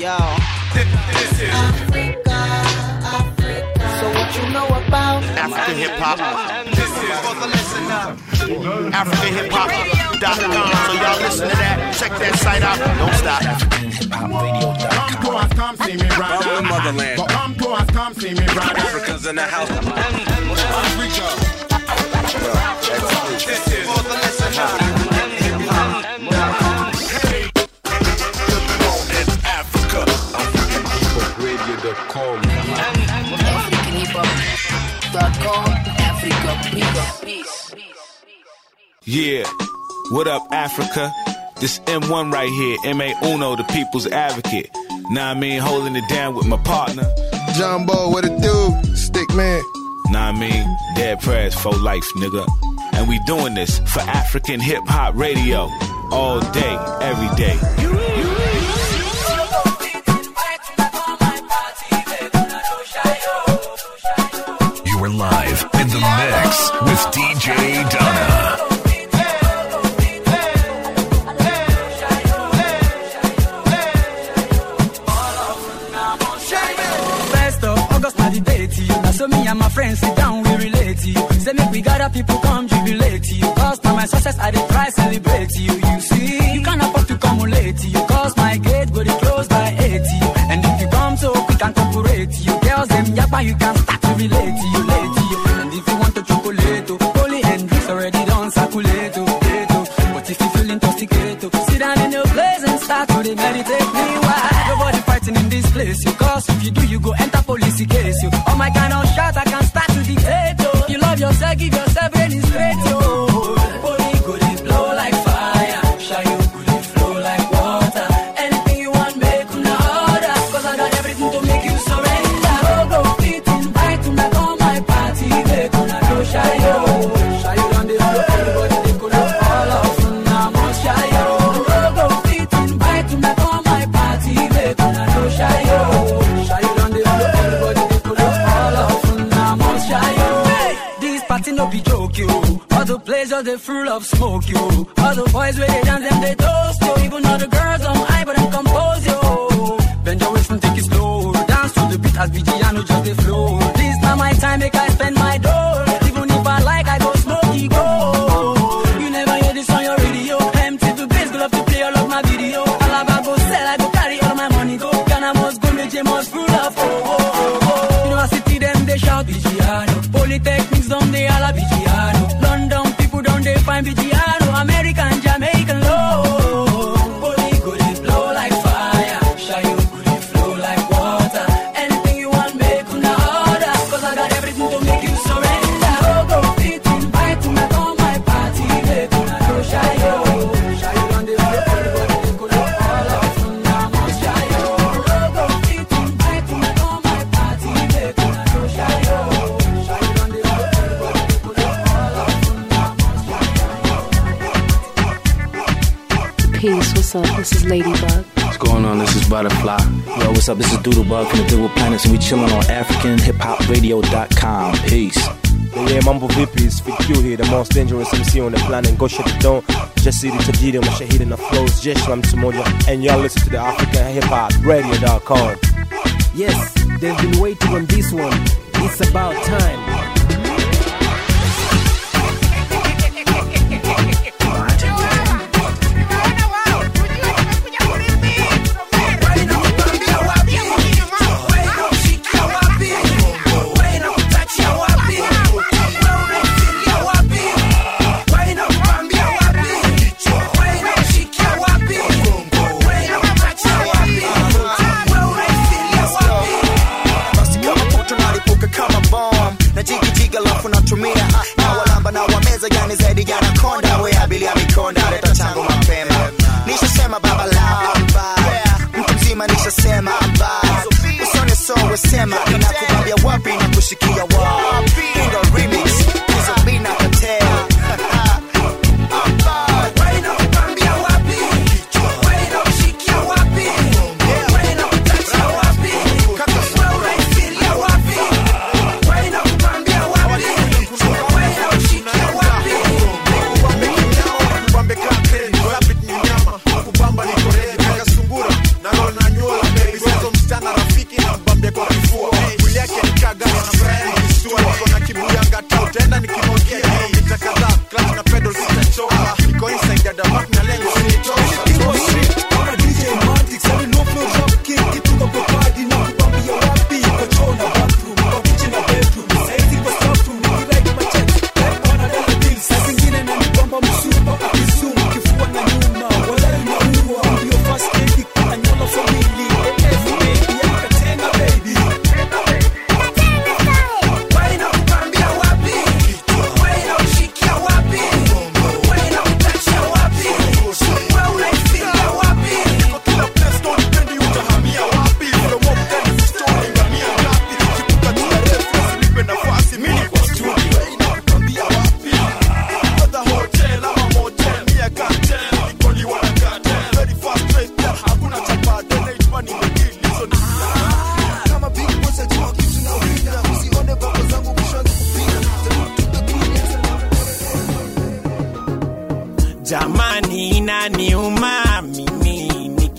Yo. Africa, Africa. So what you know about African hip hop? This is for the listener. African hip hop.com. So y'all listen to that. Check that site out. Don't stop. Come to us, come see me, brother. From the motherland. But come to us, come see me, brother. Africans in the house. This is for the listener. AfricanHipHop.com, Africa, peace. Yeah. What up, Africa? This M1 right here, M.A. Uno, the people's advocate. Nah, I mean, holding it down with my partner. Jumbo, what it do? Stick man. Nah, I mean, dead prayers for life, nigga. And we doing this for African hip hop radio. All day, every day. You are live in the mix with DJ Donna. First of August, na the date to you. Now, so me and my friends sit down, we relate to you. Say, make we gather people come jubilate to you. Cause now my success, I dey try celebrate to you. You see, you can't afford to come late to you. Cause my gate go dey close by 80. And if you come so quick and corporate to you, girls, them yapa, you can start to relate to you, late to you. And if you want to chocolate, oh, holy and drinks already done circulate, oh, late, oh. But if you feel intoxicated, oh, sit down in your place and start to dey meditate. Meanwhile, nobody fighting in this place, you. Cause if you do, you go enter police case, you. Oh my kind of shot, I can start to dictate, oh. You love yourself, give yourself any straight, oh. Body go dey blow like fire, shy you go dey flow like water. Anything you want, make una order. Cause I got everything to make you surrender. Go go fit invite una come my party, make una no shy yo. Shy you on the floor, everybody they could have all of una must shy yo. Go go fit invite una come my party, make una no shy yo. Shy you on the floor, everybody they could have all of una must shy yo. This party no be joke yo. All the places they full of smoke yo. All the boys where they dance them they toast yo. Even all the girls on high but them compose yo. Bend your waist and take it slow. Dance to the beat as Vigiano just they flow. This now my time make I spend my dough. Even if I like I go smoky go. You never hear this on your radio. Empty to bass, go love to play all of my video. Alaba go sell, I go carry all my money go. Ghana must go, Meje must full of oh, oh, oh, oh. University them they shout Vigiano. Polytechnics down they all a Vigiano. London people down they find Vigiano. American, Jamaican low. Poly go they blow like fire. Shy you go they flow like water. Anything you want, make una order. Cause I got everything to make you surrender. Go go fit invite una come my party. Make una no shy yo. Shy you on the floor, everybody they could have all of una must shy yo. Go go fit invite una come my party. Make una no shy yo. Shy you on the floor, everybody they could have all of una must shy Peace, what's up? This is Ladybug. What's going on? This is Butterfly. Yo, what's up? This is Doodlebug from the Doodle Planets, and we chilling on AfricanHipHopRadio.com. Peace. Yeah, mambo vipi? It's VQ here, the most dangerous MC on the planet. Go shut the door. Jasiri tajiri mashahidi na flows jeshi la mtu mmoja. And y'all listen to the AfricanHipHopRadio.com. Yes, they've been waiting on this one. It's about time. basi kama puto nalipuka kama bom na jigijiga lafu natumia na walamba na wameza yani zaidi ya nakonda we abilia mikonda leta chango mapema nishasema baba lamba mtu mzima nishasema amba usone so wesema inakubambia wapi na kushikia wapi ndo remix hizo bina katel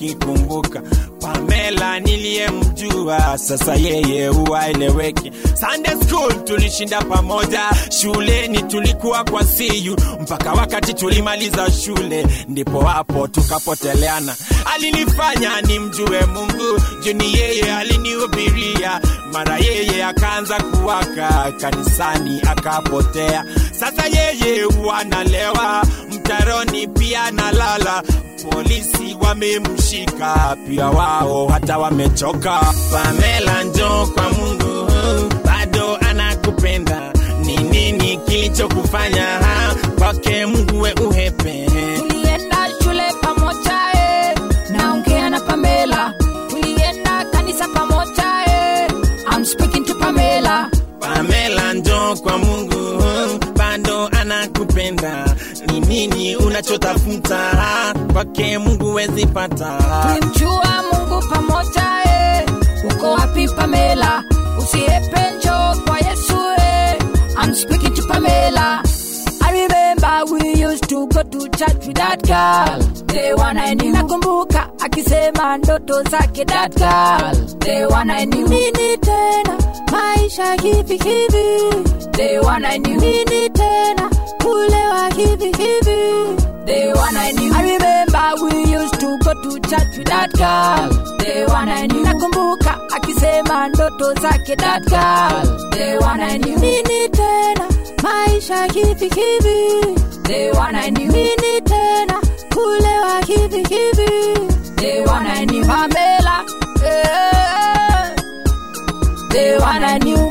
nikikumbuka Pamela niliyemjua, sasa yeye huwaeleweki. Sunday school tulishinda pamoja, shuleni tulikuwa kwa siyu mpaka wakati tulimaliza shule, ndipo hapo tukapoteleana. Alinifanya nimjue Mungu, juni yeye alinihubiria, mara yeye akaanza kuwaka kanisani akapotea. Sasa yeye wanalewa mtaroni, pia nalala polisi wamemshika pia wao hata wamechoka. Pamela, njoo kwa Mungu, bado anakupenda. Ni nini kilichokufanya ha? kwake Mungu we uhepe? tulienda shule pamoja eh. naongea na pamela tulienda kanisa pamoja eh. I'm speaking to pamela Pamela, njoo kwa Mungu, bado anakupenda. Ni nini unachotafuta ha? kwake Mungu wezi pata. tulimjua mungu pamoja eh. uko wapi pamela usiepe njoo kwa yesu eh. I'm speaking to pamela I remember we used to go to church with that girl the one I knew. Nakumbuka akisema ndoto zake that girl the one I knew. Nini tena maisha hivi hivi the one I knew. Nini tena kulewa hivi hivi the one I knew. I remember we used to go to church with that girl the one I knew. Nakumbuka akisema ndoto zake that girl the one I knew. Nini tena maisha hivi hivi the one I knew. Nini tena kulewa hivi hivi the one I knew. Pamela eh, the one I knew.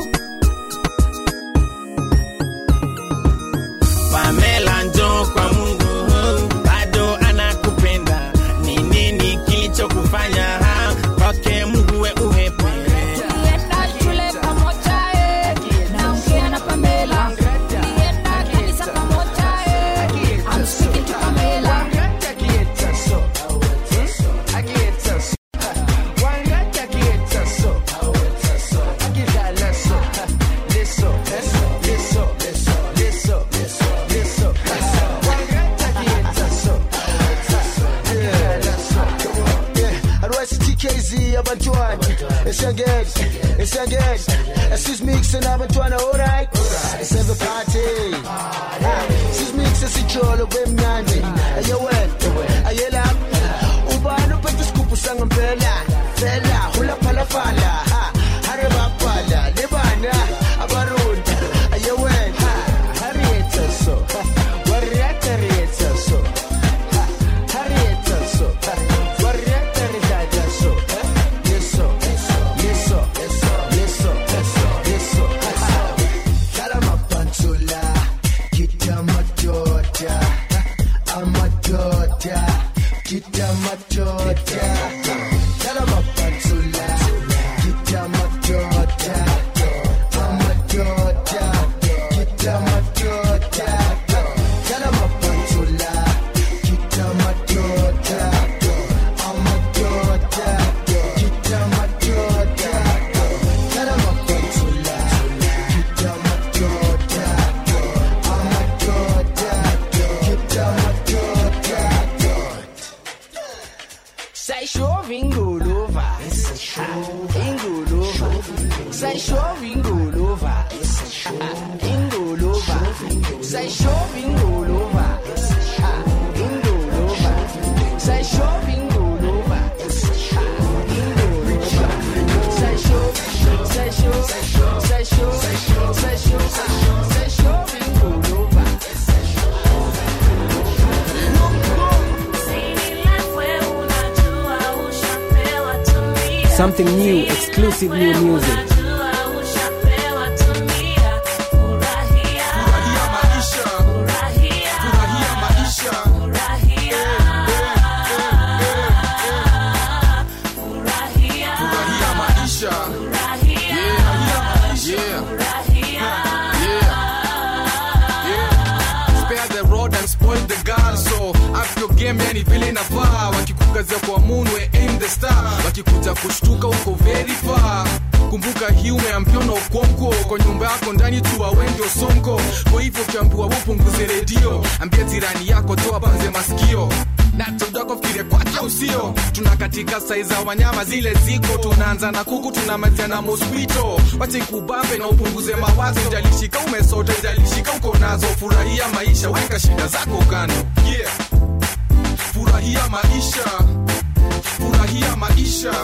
Pamela, njoo kwa Mungu, bado anakupenda. Ni nini kilichokufanya ha? kwake Mungu we uhepe? Tulienda shule pamoja eh, naongea na Pamela. Tulienda kanisa pamoja eh, I'm speaking to Pamela. TKZ abantwana esiyangena esiyangena esizimix nabantwana alright seve party sizimix esijolo kwemnandi aye wena aye lapha ubani uphethe isigubhu sangempela fela hulaphalafala hare baphala lebana abarunda aye wena harieta so warieta rieta so harieta so warieta rieta so yeso yeso yeso yeso kala mapantula kita matota amatota kita matota kala mapantula kita matota amatota kita matota kala mapantula kita matota amatota kita matota kala mapantula kita matota amatota kita matota Sai chove engolova, engolova. Sai chove engolova, engolova. Sai chove engolova, engolova. Sai chove engolova, engolova. Sai chove, sai chove, sai chove, sai chove, sai chove engolova. Something new, exclusive new music. Spare the rod and spoil the girl so up your game yani vile inafaa wakikukazia kwa moon we aim the star wakikuja kushtuka uko very far kumbuka hii umeambiwa na ukonko kwa nyumba yako ndani tu wengi sonko kwa hivyo ukiambiwa upunguze redio ambia jirani yako toa panze masikio na tudako fikire kwake usio tuna katika sai za wanyama zile ziko tunaanza na kuku tunamalizia na mosquito wache kubambe na upunguze mawazo ijalishika umesota ijalishika uko nazo furahia maisha weka shida zako kando yeah. furahia maisha furahia maisha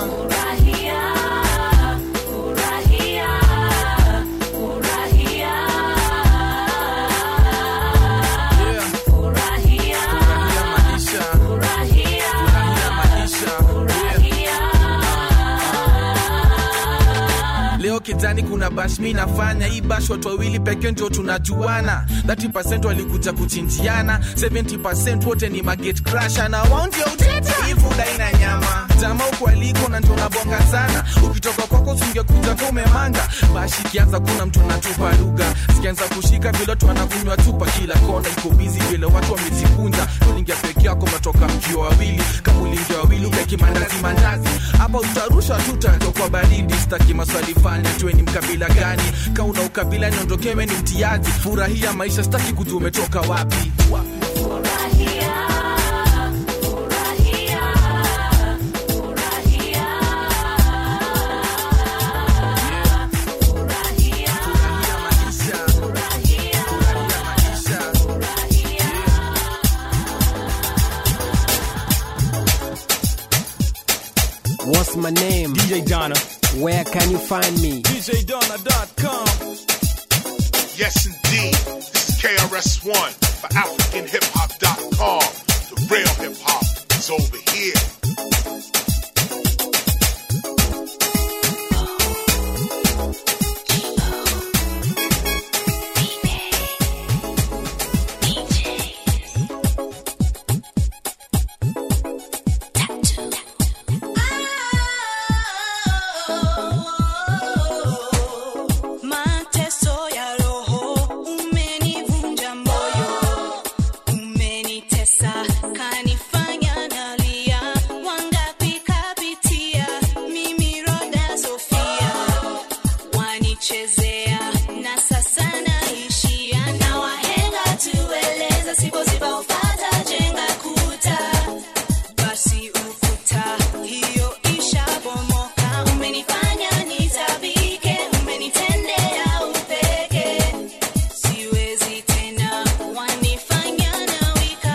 leo kijani kuna bash mi nafanya hii bash watu wawili pekee ndio tunajuana 30 walikuja kuchinjiana 70 wote ni maget crasha na wao ndio utete hivu daina nyama jama uko aliko na ndio nabonga sana ukitoka kwako singekuja kwa umemanga bash ikianza kuna mtu anatupa lugha sikianza kushika vile watu wanakunywa tupa kila kona iko bizi vile watu wamejikunja ulingia peke yako matoka mkiwa wawili kama ulingia wawili ukaki mandazi mandazi hapa utarusha tutanjo kwa baridi staki maswali fanya tuwe ni mkabila gani kauna ukabila niondokewe ni mtiaji furahia maisha staki kujua umetoka wapi What's my name? DJ Donna. Where can you find me? DJDonna.com. Yes, indeed. This is KRS-One for AfricanHipHop.com. The real hip hop is over here. Mateso ya roho umenivunja moyo, umenitesa kanifanya nalia. Wangapi kapitia mimi Roda Sofia, wanichezea na sasa naishia na wahenga tueleza, sipo sipaufata jenga kuta basi ukuta hiyo ishabomoka. Umenifanya nitabike, umenitendea upeke, siwezi tena, wanifanya nawika.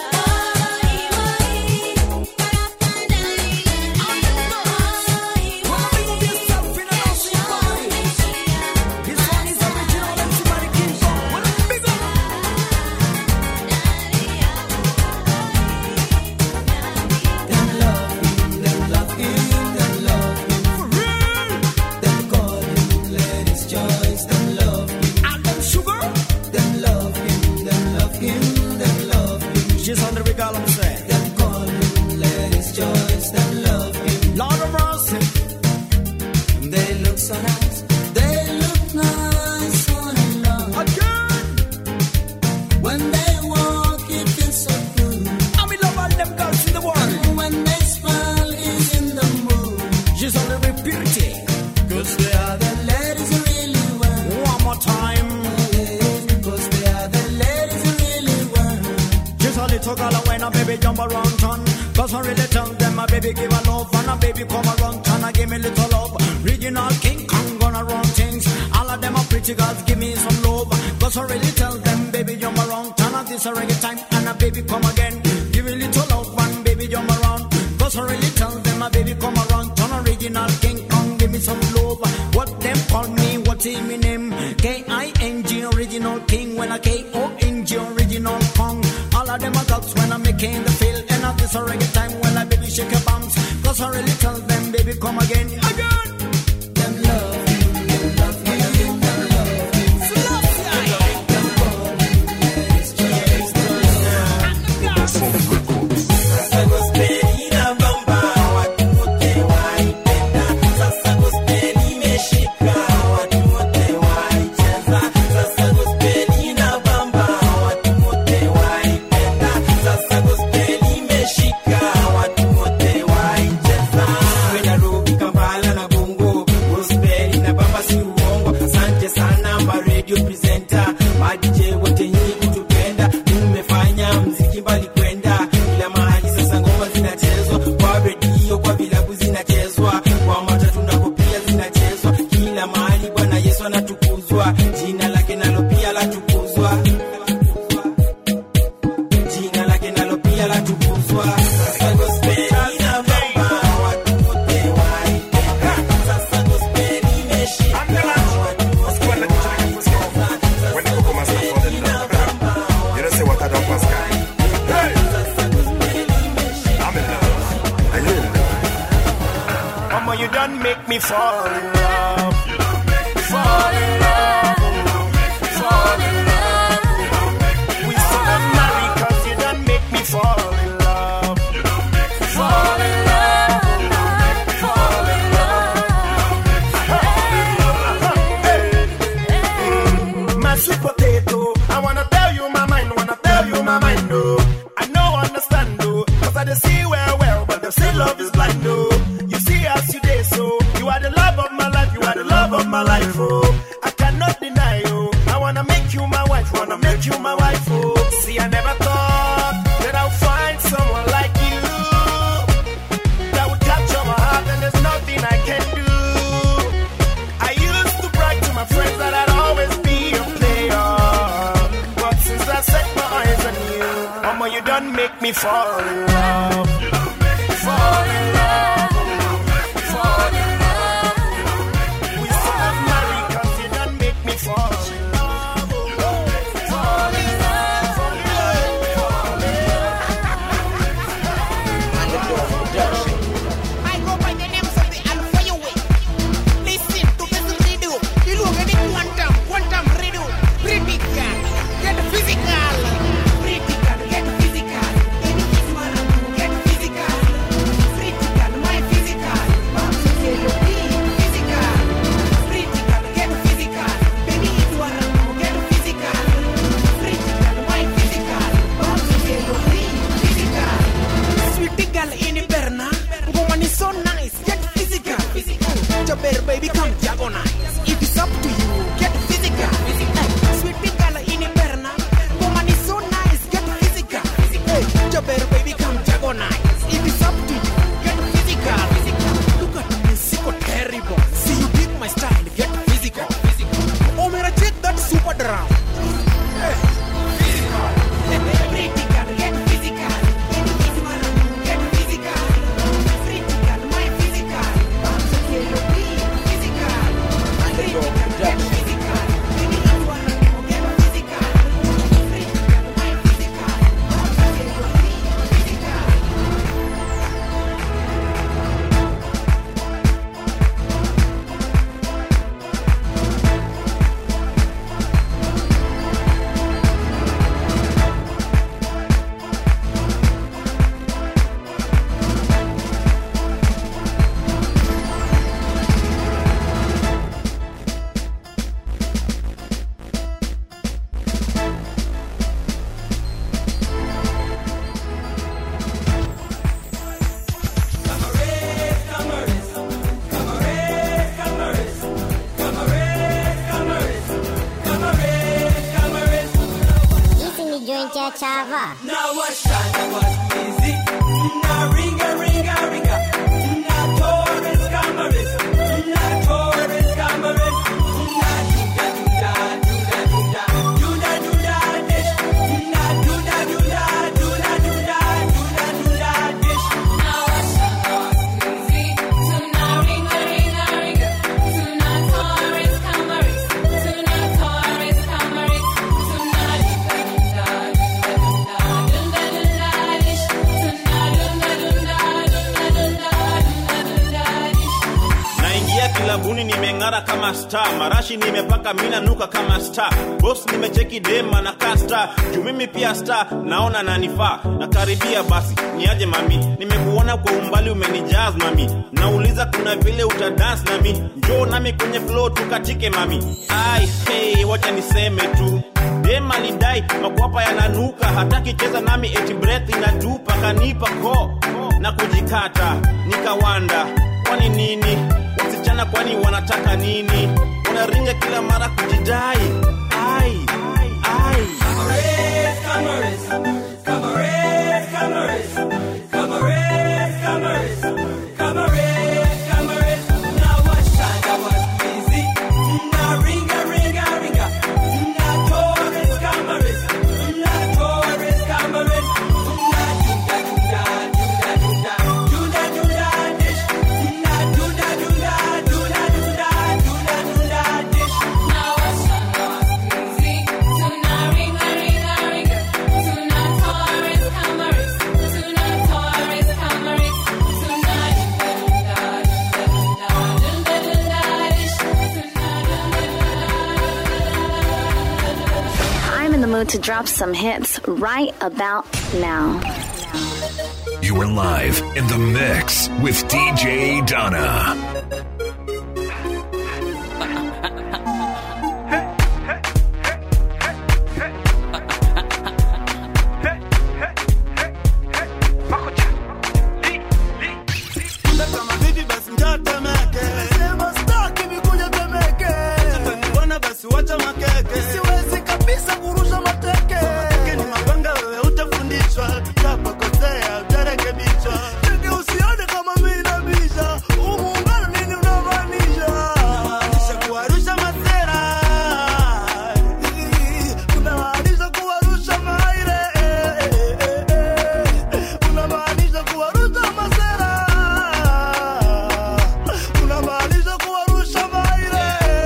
She's on the regal, I'm saying. Them call him ladies' choice, them love him. Lord of mercy. They look so nice. They look nice on and on. Again. When they walk, it feels so good. I'm in love with them girls in the world. And when they smile, is in the mood. She's on the purity. Cause they are the ladies who really want. One more time. Cause they are the ladies who really want. Just a little girl and when a baby jump around town Cause I really tell them my baby give a love And a baby come around town and give me little love Regional King Kong gonna run things All of them are pretty girls give me some love Cause I really tell them baby jump around town And this a reggae time and a baby come again Give me little love and baby jump around Cause I really tell them my baby come around town Original King Kong give me some love What them call me what's in me name K-I-N-G original king When I K-O-N-G original Kong all of them are dogs when I'm making the feel And at this a reggae time when I baby shake your bums Cause I really tell them baby come again Again Them love you, them love you, them love you Sasa gospel imeshika watu wote waicheza Mama, you done make me fall in love. Fall in love. Fall in love. We still not married 'cause you done make me fall in love. Fall in love. Fall in love. My sweet potato, I wanna tell you my mind, wanna tell you my mind, oh. I know understand, oh, cause I dey see well, well, but they say love is blind, oh. You see as you day, so you are the love of my life, you are the love of my life, oh. I cannot deny, oh. I wanna make you my wife, wanna make you my wife, oh. See, I never thought that I'll find someone like you that would capture my heart, and there's nothing I can do. I used to brag to my friends that I'd always be a player. But since I set my eyes on you, Mama, you done make me fall in love. Fall in love. Fall in love. We still not married 'cause you done make me fall in love. Fall in love. Fall in I go by the names of the Alpha Yahweh. Listen to this radio. You look at the quantum, quantum radio. Critical, get physical. Critical, get physical. Any is one get physical. Critical, my physical. Bounce to your beat, physical. Critical, get physical. Baby, it's one get physical. Critical, my physical. Bounce to your beat, physical. Sweetie girl in Berna, woman is so nice. Get physical, physical. Jabber baby, come diagonal. If it's up to you, get physical, physical. Sweetie girl in Berna, woman is so nice. Get physical, physical. Jabber baby, come diagonal. If it's up to you, get physical, physical. Look at me, sicko terrible. See you dig my style, get physical, physical. Oh, man, check that super drum. Hey, physical. Critical, get physical. Get physical. Critical, my physical. Bounce to your beat, physical. Critical, get physical. Baby, you wanna get physical. Critical, my physical. Bounce to your beat, physical. Hizi ni joint ya chava. Na washana wasizi, na ringa ringa ringa, na Torres Camares, na Torres Camares, na duda duda duda duda duda duda dish, na duda duda duda duda duda duda dish. Na washana wasizi, tuna ringa ringa ringa, tuna Torres Camares, tuna Torres Camares, tuna duda duda naingia kilabuni nimeng'ara kama star marashi nimepaka mina nuka kama star bos nimecheki dema na kasta juu mimi pia star naona nanifaa nakaribia basi niaje mami nimekuona kwa umbali umenijaz mami nauliza kuna vile utadans nami njoo nami kwenye flow tukatike mami ai hey, wacha niseme tu dem alidai makwapa yananuka hataki cheza nami eti breath inatupa kanipa ko na kujikata nikawanda kwani nini wasichana kwani wanataka nini wanaringa kila mara kujidai ai ai Camarades, camarades, camarades, camarades, camarades, camarades, camarades, camarades. Na washanda wasizi, na ringa ringa ringa, na Torres camarades, na Torres camarades, na duda duda duda duda duda duda dish, na duda duda duda duda duda duda dish. Na washanda wasizi, tuna ringa ringa ringa, tuna mood to drop some hits right about now. You are live in the mix with DJ Donna. Leta mabibi basi njoo Temeke. Sema staki nikuja Temeke. Bwana basi wacha makeke. Siwezi kabisa kurusha mateke. Mateke ni mapanga wewe utafundishwa. Utapokosea utarekebishwa. Teke usione kama mimi nabisha. Huu muungano nini unamaanisha? Unamaanisha kuwarusha masera. Unamaanisha kuwarusha maire. Unamaanisha kuwarusha masera. Unamaanisha kuwarusha maire.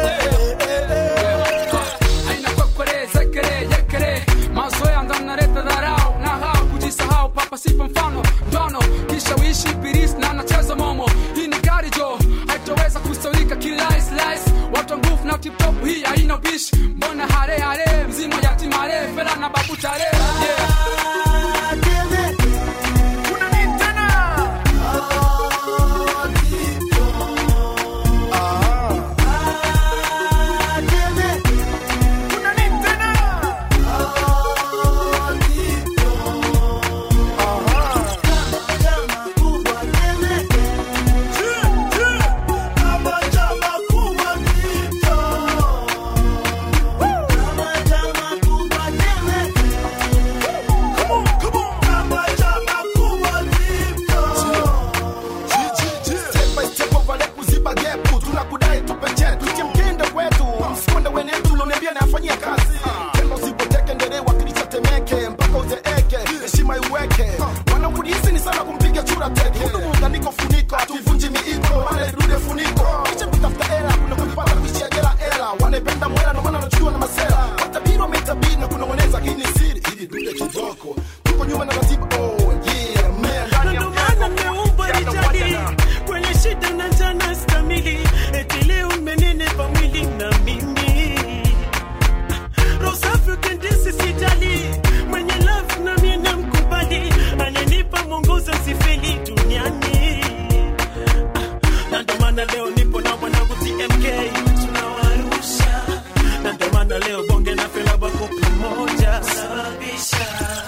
aina kwekere zekere yekere mazoea ndo naleta dharau na hao kujisahau papa sipo mfano ndono kisha uishi biris na nacheza momo hii ni gari jo haitoweza kusaulika kilaislis watu wa nguvu na tiptop hii haina ubishi mbona hare hare mzima yatimare fela na babu tare yeah. Step by step ovale kuziba gepu tunakudai tupe chetu tie mkende kwetu msikonde wenetu uloniambia nayafanyia kazi tendo usipoteke ndere wakilisha temeke mpaka uzeeke heshima iweke wanakudizi ni sana kumpiga chura teke Hudu muunganiko funiko hatuvunji miiko wale dude funiko kisha kutafuta hela kuna kupata kuishia jela hela wanaipenda mwela ndo maana wanachukua na masela watabiri wametabiri na kunong'oneza hii ni siri hili dude kidoko tuko nyuma na ratiba oh yeah man ndani ya maana nimeumbwa rijali kwenye shida na njana stamili eti leo mmenenepa mwili na mimi rosafi ukendisi sijali mwenye love na mie namkubali ananipa mwongozo sifeli duniani Ah, na ndo maana leo nipo na mwanangu tmk tunawarusha na ndo maana leo bonge na fela bako pamoja sababisha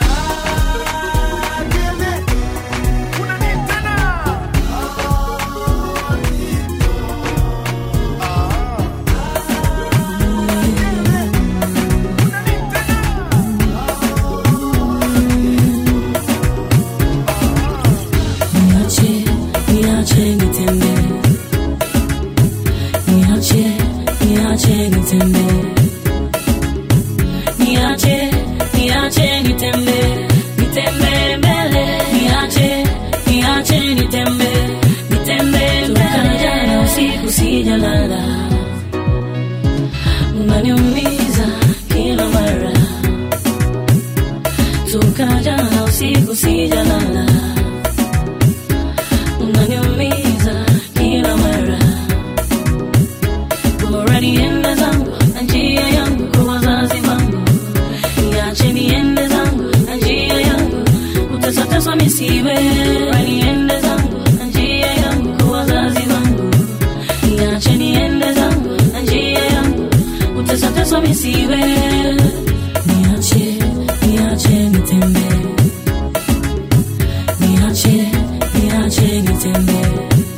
Niache, niache nitembee. Niache, niache nitembee. Niache, niache nitembee. Nitembee mbele. Niache, niache nitembee. Nitembee mbele. Toka jana usiku sijalala. Unaniumiza kila mara. Toka jana usiku sijalala unaniumiza kila mara. Bora niende zangu na njia yangu kwa wazazi wangu, niache niende zangu na njia yangu, kutesateswa misiwe. Bora niende zangu na njia yangu kwa wazazi wangu, niache niende zangu na njia yangu, kutesateswa misiwe. Niache, niache nitembee niache niache nitembee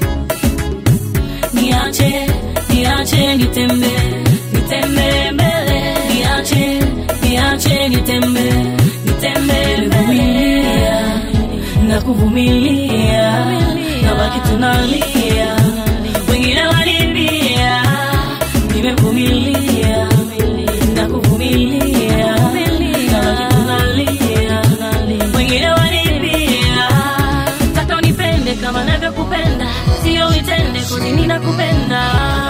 niache niache nitembee nitembee mbele niache niache nitembee nitembee mbele na kuvumilia na baki tunalia wengine walimbia nimevumilia na kuvumilia na baki tunalia wengine walimbia taka unipende kama navyokupenda sio uitende kuni ninakupenda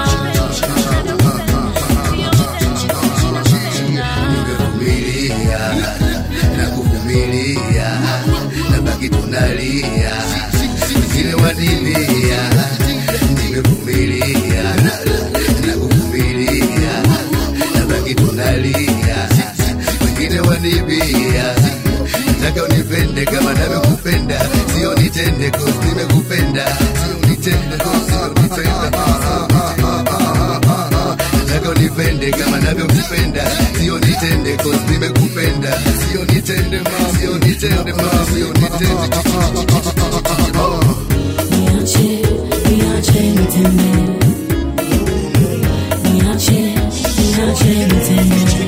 nimevumilia na kuvumilia na baki tunalia wengine wanivia nimevumilia na kuvumilia na baki tunalia wengine nataka unipende kama navyokupenda sio nitende cause nimekupenda sio nitende ma sio nitende ma sio nitende oh. Niache, niache nitembee. Niache, niache nitembee.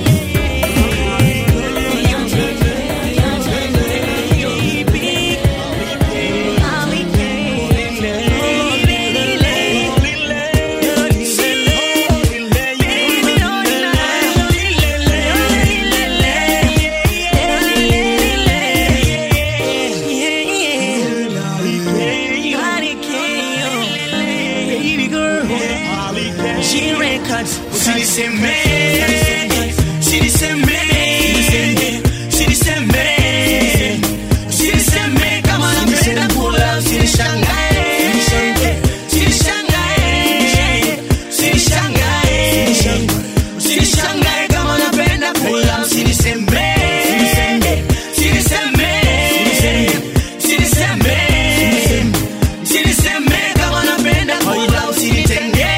Baby girl, she records. Usiniseme, usiniseme, usiniseme, usiniseme kama napenda kula, usinishangae, usinishangae, usinishangae, usinishangae kama napenda kula, usiniseme, usiniseme, usiniseme, usiniseme kama napenda kula, usinitenge,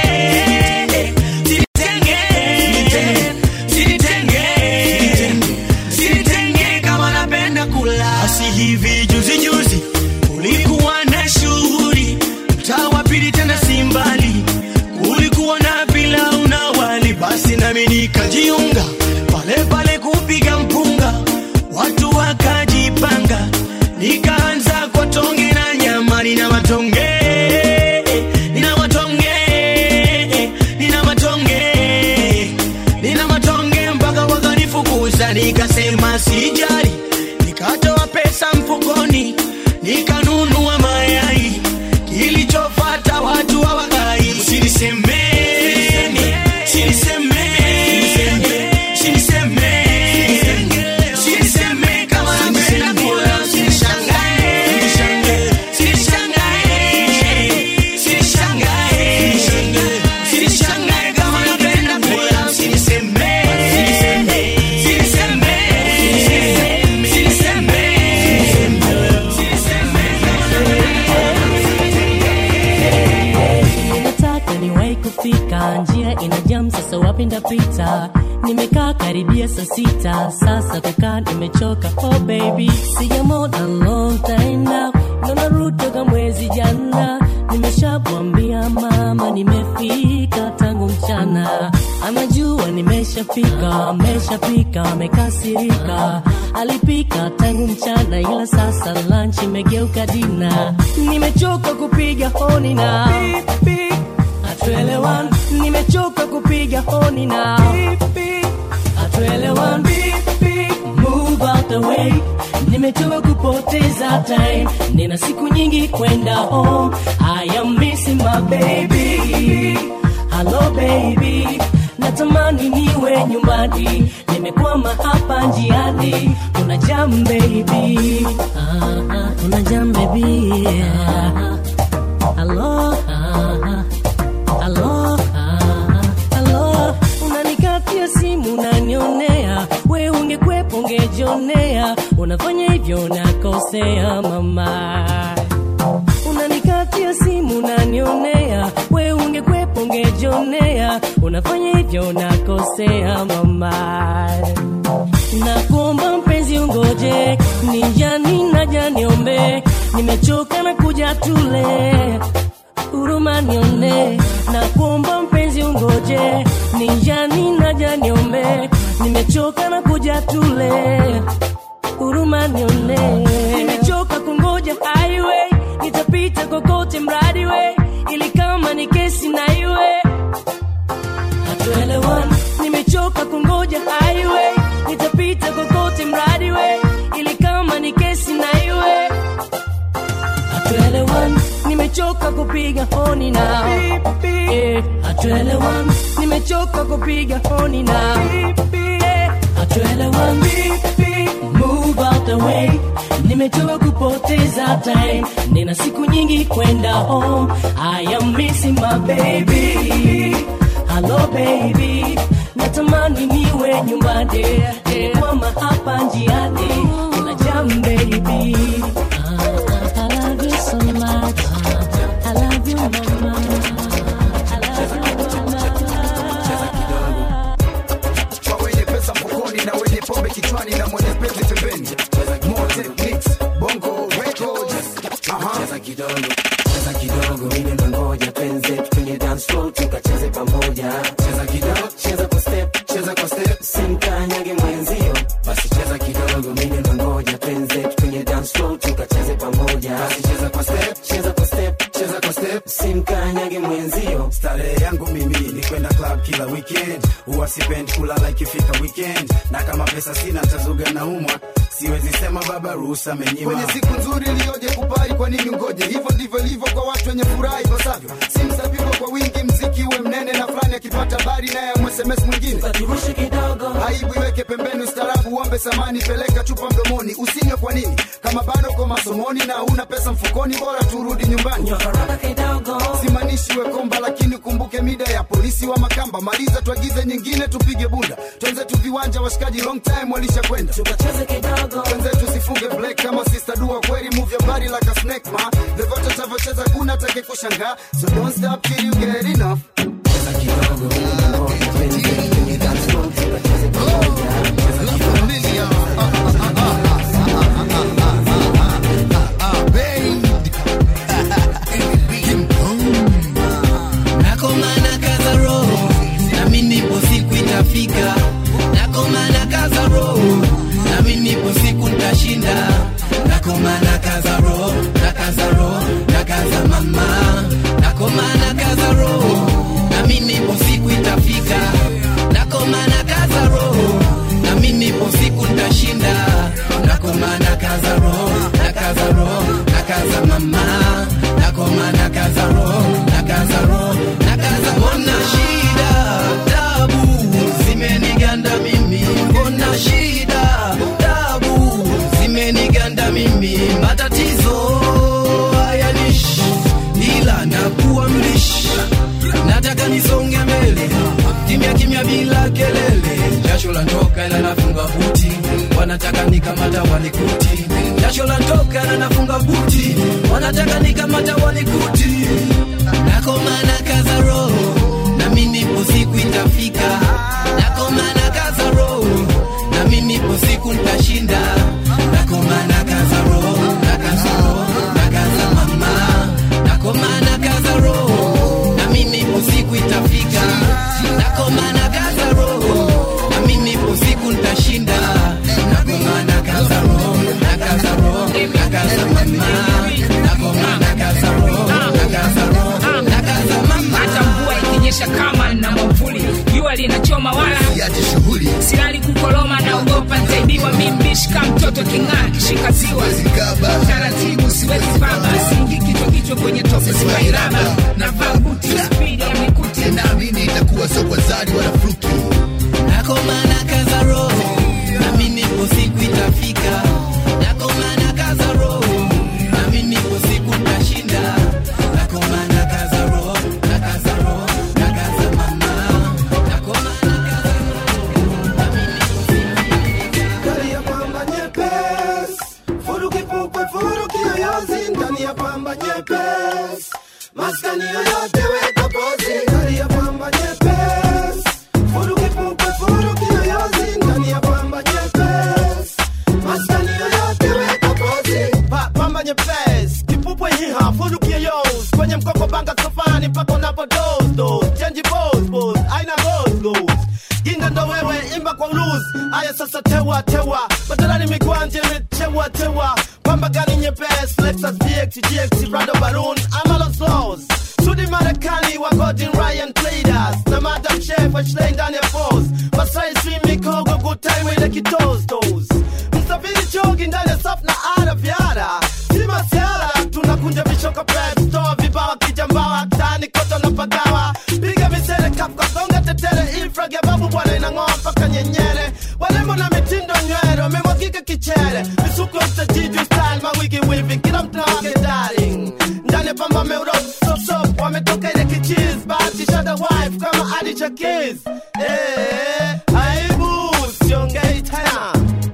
usinitenge, usinitenge, usinitenge kama napenda kula. Asi hivi juzi juzi kulikuwa na shughuli mtaa wa pili tena si mbali, kulikuwa na pilau na wali, basi nami nikajiunga pale pale kupiga mpunga, watu wakajipanga, nikaanza kwa tonge na nyama, nina matonge nina matonge nina matonge nina matonge mpaka wakanifukuza, nikasema sijali, nikatoa pesa mfukoni nikanunua mayai, kilichofata watu hawakai. Usinisemeni, usinisemeni, usinisemeni, usiniseme kama napenda kula, usinishangae, usinishangae, usinishangae, usinishangae kama napenda kula, usiniseme, usiniseme, usiniseme, Nataka niwahi kufika, njia ina jam, sasa wapi ndapita? Nimekaa karibia saa sita, sasa kukaa nimechoka. Oh baby, sijamona long time now, ndo narudi toka mwezi jana. Nimeshamwambia mama nimefika tangu mchana, anajua nimeshafika, ameshapika, amekasirika. Alipika tangu mchana, ila sasa lunch imegeuka dina. Nimechoka kupiga honi na hatuelewani, nimechoka kupiga honi na hatuelewani. Move out the way, nimechoka kupoteza time, nina siku nyingi kwenda home. I am missing my baby, hello baby, natamani niwe nyumbani, nimekwama hapa njiani, kuna jam baby, ah, ah, kuna jam baby, ah, hello, ah, hello, ah, hello, unanikatia simu unanionea, we ungekwepo ungejionea, unafanya hivyo nakosea mama unanikatia simu unanionea, we ungekwepo ungejionea, unafanya hivyo nakosea mama. Nakuomba mpenzi ungoje, ni njani naja niombe, nimechoka na kuja tule huruma nione, nakuomba mpenzi ungoje, ni njani naja niombe, nimechoka na kuja tule huruma nione, nimechoka kungoja highway, nitapita kokote mradi we, ili kama ni kesi na iwe hatuelewani. Nimechoka kungoja highway, nitapita kokote mradi we, ili kama ni kesi na iwe hatuelewani. Nimechoka kupiga honi na Eh, hatuelewani. Nimechoka kupiga honi na Eh, hatuelewani. Move out the way, nimechoka kupoteza time, nina siku nyingi kwenda home. I am missing my baby, hello baby, natamani niwe nyumbani, nimekwama hapa njiani, kuna jam baby. Ah, I love you so much, I love you mama. kanyage mwenzio starehe yangu mimi ni kwenda club kila weekend huwa sipendi kulala ikifika weekend na kama pesa sina ntazuga na umwa siwezi sema baba ruhusa menyima kwenye siku nzuri iliyoje kupai kwa nini ngoje hivyo ndivyo ilivyo kwa watu wenye furaha ipasavyo simu zapigwa kwa wingi mziki uwe mnene na fulani akipata habari naye amsms mwingine aibu iweke pembeni ustarabu uombe samani peleka chupa mdomoni usinywe kwa nini kama bado kwa masomoni na una pesa mfukoni bora turudi nyumbani simanishi wekomba lakini kumbuke mida ya polisi wa makamba maliza tuagize nyingine tupige bunda twenzetu viwanja washikaji long time walisha kwenda twenzetu sifunge black kama sister dua kweli move your body like a snake ma vyovyote tavyocheza kuna take kushangaa so don't stop till you get enough nakomana kaza roho nami nipo siku itafika nakomana kaza roho nami nipo siku ntashinda nakomana kaza roho na kaza roho na kaza mama nakomana kaza roho nami nipo siku itafika nakomana kaza roho nami nipo siku ntashinda nakomana kaza roho na kaza roho na kaza mama nakomana kaza roho na kaza roho na kaza mbona shida tabu zimeniganda mimi mbona shida tabu zimeniganda mimi matatizo hayanishi ila nakuwa mlishi nataka nisonge mbele kimya kimya bila kelele jasho la ntoka ila nafunga buti wanataka nikamata wanikuti jasho la ntoka ila nafunga buti wanataka nikamata wanikuti nakomana kaza roho nami nipo siku itafika nakomana kaza roho nami nipo siku ntashinda nakomana kaza roho na kaza roho na kaza mama nakomana kaza roho nami nipo siku itafika nakomana kaza roho nami nipo siku ntashinda nakomana kaza roho na kaza roho na kaza mama nakomana kaza roho na kaza roho na kaza mama hata mvua ikinyesha kama na mwavuli jua linachoma wala silali kukoloma naogopa ntaibiwa mimbishika mtoto king'aa kishika ziwa taratibu siwezi baba singi kichwa kichwa kwenye tope simairaba navaa buti spidi ya mikuti naamini itakuwa sio kwa zari wala fluki nakomana kaza roho nami nipo siku itafika nakomana kaza roho nami nipo siku ntashinda nakomana kaza roho na kaza roho na kaza mama nakomana Ndani ya pamba nyepesi, furuki pupe, furuki yoyozi, ndani ya pamba nyepesi, maskani yoyote weka pozi, ndani ya pamba nyepesi, furuki pupe, furuki yoyozi, ndani ya pamba nyepesi, maskani yoyote weka pozi. Pa, pamba nyepesi, kipupwe hiha, furuki yoyozi, kwenye mkoko banga sofani, mpaka unapo doze, doze, change pose, pose, aina goes, goes ginga ndo wewe imba kwa uluz aya sasa tewa tewa badalani mikwanje metewa tewa pamba gani nyepes lexus dx gx rado baroon amalo slows sudi marekani wa godin ryan playdas na madam chef ashlei ndani ya pos masai stream mikogo good time ile kitos tos msafiri chogi ndani ya saf na ara vyara si masiara tunakunja vishoka pep toa vibawa kijambawa tani koto na pagawa piga misele kapka songa tetere infrag ya babu bwana inang'oa mpaka nyenyere walembo na mitindo nywele wamemwagika kichere misuko mtajiju style mawigi wivi kila mtu na wake darling ndani ya pamba meuro sop sop wametoka ile kichiz bahati shada wife kama adi chakiz eh aibu siongei tena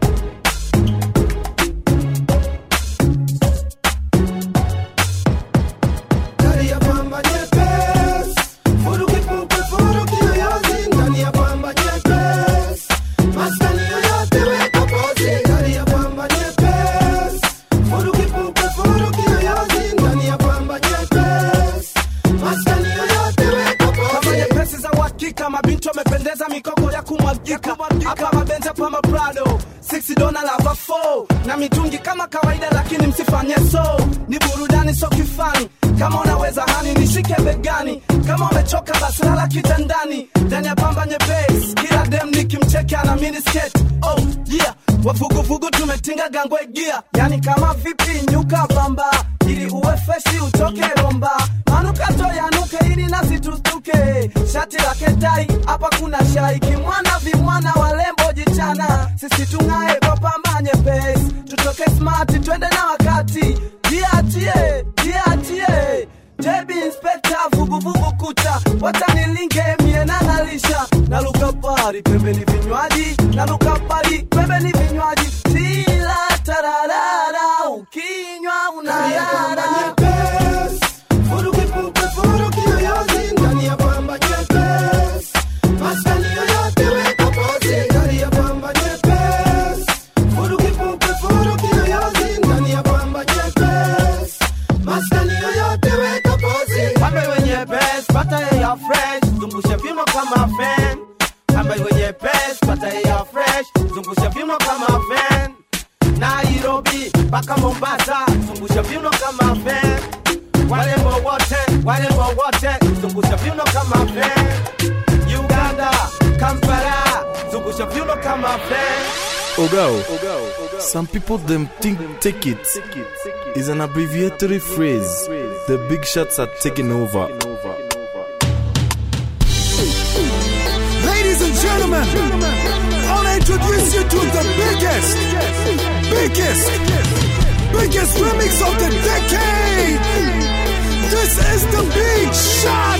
ndani ya pamba nyepesi furuki pupe furuki yoyozi ndani ya pamba nyepesi maskani yoyote weka pozi ndani ya pamba nyepesi furuki pupe furuki yoyozi ndani ya pamba nyepesi maskani yoyote weka kama pozi nyepesi za uhakika mabinti wamependeza mikoko ya kumwagika hapa mabenzi hapa maprado 6 dona lava 4 na mitungi kama kawaida lakini msifanye so ni burudani so kifani kama unaweza hani nishike begani kama umechoka basi lala kitandani ndani ya pamba nyepesi kila dem nikimcheki ana miniskirt oh yeah wavuguvugu tumetinga gangwe gia yani kama vipi nyuka bamba ili uwe freshi utoke romba manukato yanuke ili nasi tustuke shati la kedai hapa kuna shai kimwana vimwana walembo jichana sisi tung'ae kwa pamba nyepesi tutoke smart twende na wakati jiachie jiachie jebi inspekta vuguvugu kucha watanilinge mie nanalisha naluka pari pembeni vinywaji naluka pari pembeni vinywaji tila tararara ukinywa unalala Pambe wenye pes, pata ya fresh, zungusha vino kama fan. Pambe wenye pes, pata ya fresh, zungusha vino kama fan. Nairobi mpaka Mombasa, zungusha vino kama fan. Warembo wote, warembo wote, zungusha vino kama fan. Uganda, Kampala, zungusha vino kama fan. Ogao. Some people them think take it is an abbreviatory phrase. The big shots are taking over. Ladies and gentlemen, I want to introduce you to the biggest, biggest, biggest remix of the decade. This is the Big Shot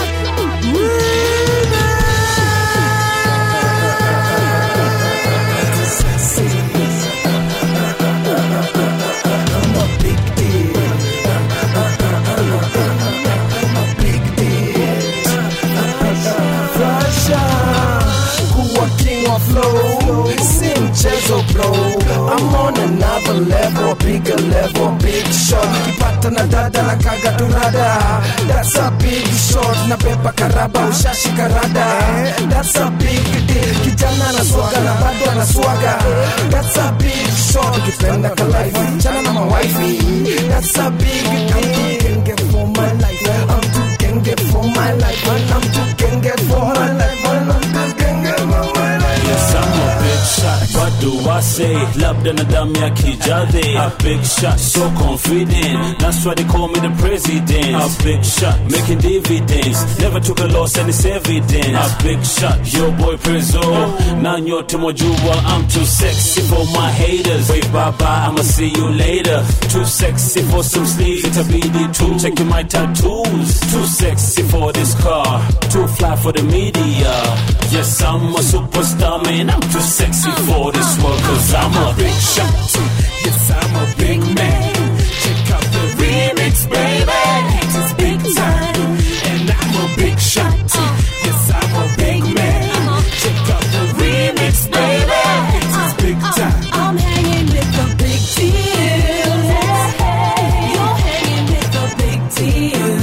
kuwa king of flow si mchezo bro I'm on another level bigger level big shot kipata na dada na kaga turada that's a big shot na beba karaba ushashi karada that's a big deal kijana na swaga na bado ana swaga that's a big shot ukipenda kalaifu chana na mawaifi that's a big deal genge for my life I'm too genge for my life I'm too genge for my life I'm too genge for my life Yes, I'm a big shot. What do I say? Labda na damu ya kijadhi. A big shot, so confident. That's why they call me the president. A big shot, making dividends. Never took a loss and it's evident. A big shot, yo boy Prezzo. Na nyote mwajua, I'm too sexy for my haters. Wait, bye bye, I'ma see you later. Too sexy for some sleeves. Itabidi tu checking my tattoos. Too sexy for this car. Too fly for the media. Yes, I'm a superstar, man. I'm too sexy for this world, cause I'm a big shot. Yes, I'm a big man. Check out the remix, baby. It's big time. And I'm a big shot. Yes, I'm a big man. Check out the remix, baby. It's big time. I'm hanging with the big deal. You're hanging with the big deal.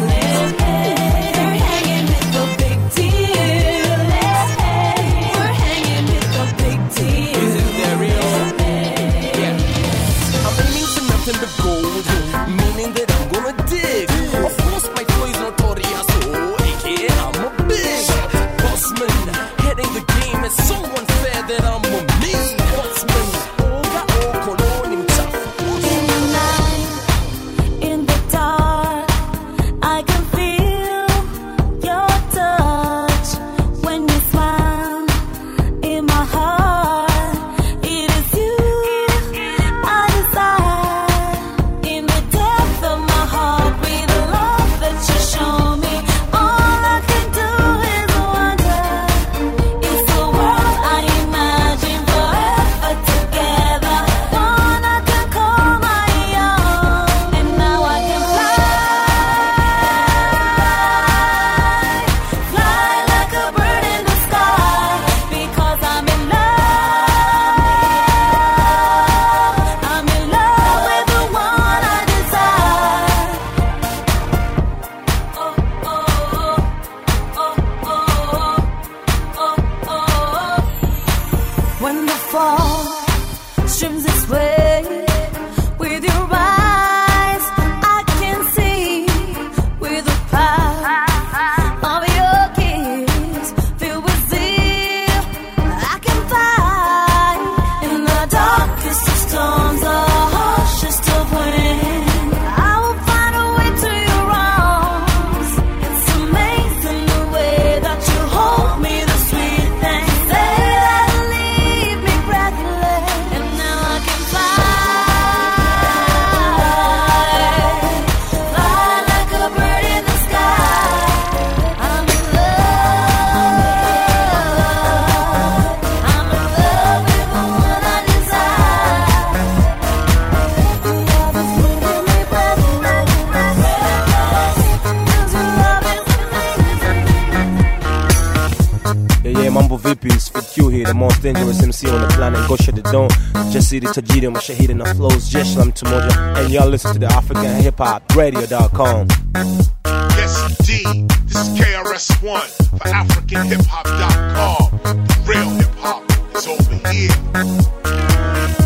You're hanging with the big deal. We're hanging with the big deal. Is it that real? Yeah. I'm aiming for nothing but gold, meaning that I'm gonna dig. Of course, my flow is notorious, so aka I'm mambo vipi It's for Q here the most dangerous MC on the planet go shut it down jasiri tajiri mashahidi na flows jeshi la mtu moja and y'all listen to the African Hip Hop Radio.com Yes, indeed. This is KRS-One for AfricanHipHop.com. The real hip hop is over here.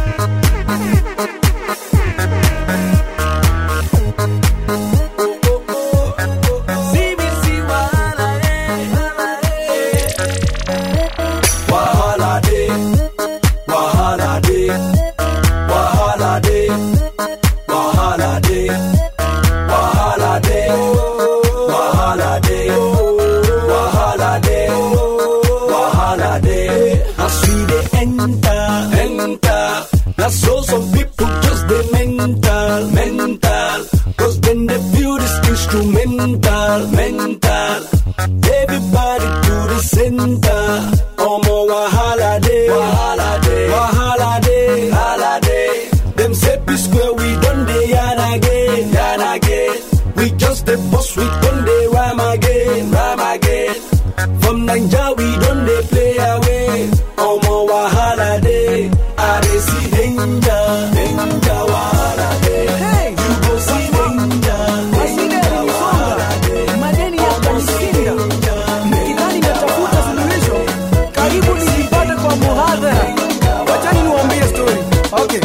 Wahala day, wahala day, wahala day, wahala day, wahala day, wahala day, wahala day, wahala day. As we dey enter, enter. Now so some people just dey mental, mental. Cause then they feel this instrumental, mental. Everybody to the center. Omo wahala day, wahala day, wahala day, wahala day. Them say be square, we done dey yarn again, yarn again. We just the boss, we done dey rhyme again, rhyme again. From Naija we done dey play away. Omo wahala day, I dey see danger, danger wahala day. Hey, you go see danger, danger wahala day. madeni yakanishinda nikidhani natafuta suluhisho karibu nilipate kwa muhadhara wachani niwaambie story okay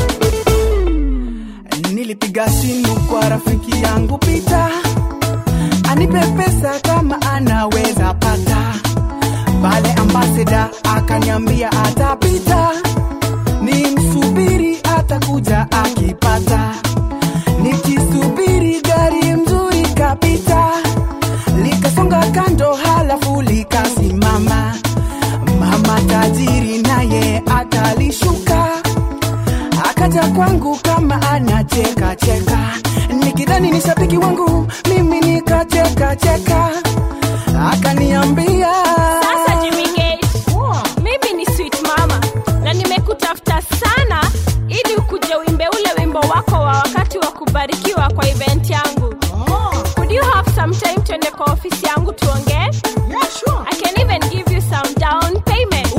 nilipiga simu kwa rafiki yangu pita anipe pesa kama anaweza pata pale ambasada akaniambia atapita ni msubiri atakuja akipata nikisubiri gari mzuri kapita likasonga kando halafu likasimama mama tajiri naye akalishuka akaja kwangu kama anacheka cheka nikidhani ni shabiki wangu mimi nikacheka cheka akaniambia Sasa Jimmy Gate, mimi ni sweet mama na nimekutafuta sana ili ukuje uimbe ule wimbo wako wa wakati wa kubarikiwa kwa event yangu. Could you have some time tuende kwa ofisi yangu tuongee? Yeah, sure. I can even give you some down payment.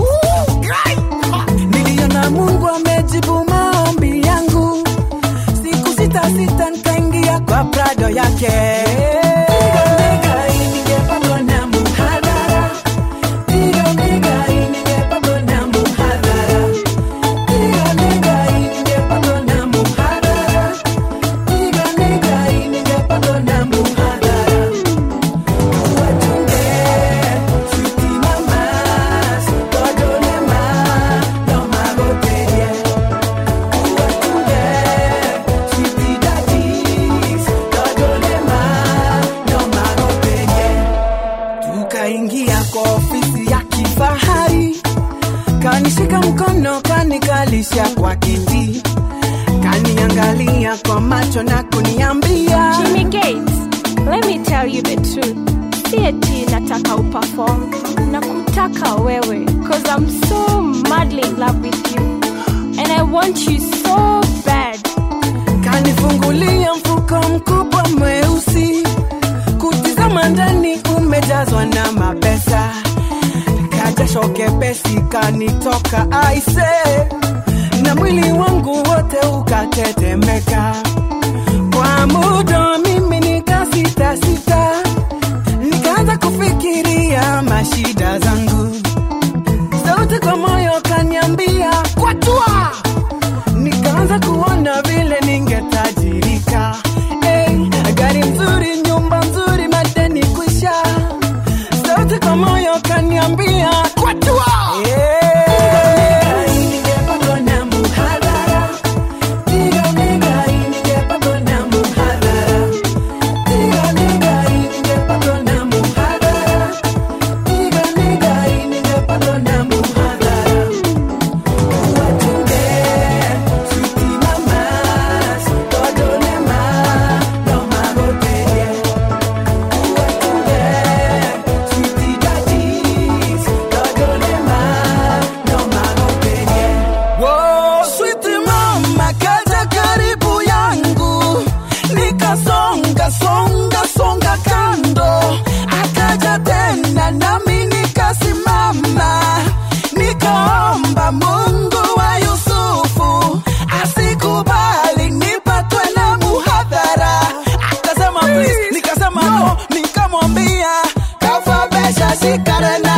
niliona mungu amejibu maombi yangu siku sita sita nikaingia kwa prado yake Piga mega ningepatwa na muhadhara. Piga mega ningepatwa na muhadhara. Piga mega ningepatwa na muhadhara. Piga mega ningepatwa na muhadhara. Watunge, sweetie mamas, kodolema, no magoterie. Watunge, sweetie daddies, kodolema, no magoterie. tukaingia kwa ofisi ya kifahari kanishika mkono kanikalisha kwa kiti kaniangalia kwa macho na kuniambia Jimmy Gates, let me tell you the truth. Si eti nataka uperform na kutaka wewe cause I'm so madly in love with you and I want you so bad. kanifungulia mfuko mkubwa mweusi kutizama ndani umejazwa na mapesa kajasho kepesi kanitoka aise na mwili wangu wote ukatetemeka kwa muda mimi nikasitasita nikaanza kufikiria mashida zangu sauti kwa moyo kaniambia kwatua nikaanza kuona vile ningetajirika hey, gari nzuri nyumba nzuri madeni kwisha sauti kwa moyo kaniambia kwatua hey. ningepatwa na muhadhara piga mega ningepatwa na muhadhara piga mega ningepatwa na muhadhara piga mega ningepatwa na muhadhara watunge sweetie mamas kodolema no magoterie watunge sweetie daddies ikare na